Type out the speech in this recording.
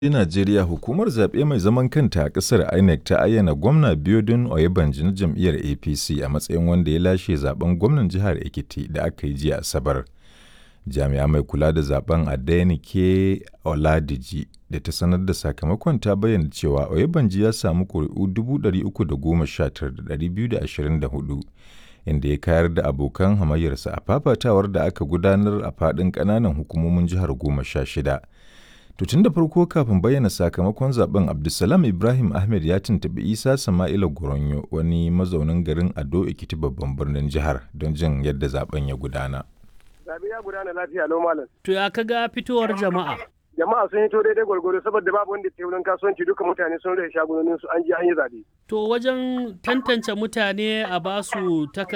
Najeriya hukumar zaɓe mai zaman kanta a ƙasar INEC ta ayyana gwamna Biodun Oyebanji na jam'iyyar APC a matsayin wanda ya lashe zaɓen gwamnan jihar Ekiti da aka yi jiya Asabar. Jami'a mai kula da zaɓen Adenike Oladiji da ta sanar da sakamakon ta bayyana cewa Oyebanji ya samu ƙuri'u 319,224 inda ya kayar da abokan hamayyarsa a fafatawar da aka gudanar a faɗin ƙananan hukumomin jihar goma sha shida. To tun da farko kafin bayyana sakamakon zaben Abdulsalam Ibrahim Ahmed ya tuntuɓi Isa Sama'ila Goronyo wani mazaunin garin Ado Ekiti babban birnin jihar don jin yadda zaben ya gudana. Zabe ya gudana lafiya lau malam. To ya kaga fitowar jama'a? Jama'a sun hito daidai gwargwaro saboda babu wanda ke wurin kasuwanci duka mutane sun rage shagunonin su an je an yi zabe. To wajen tantance mutane a basu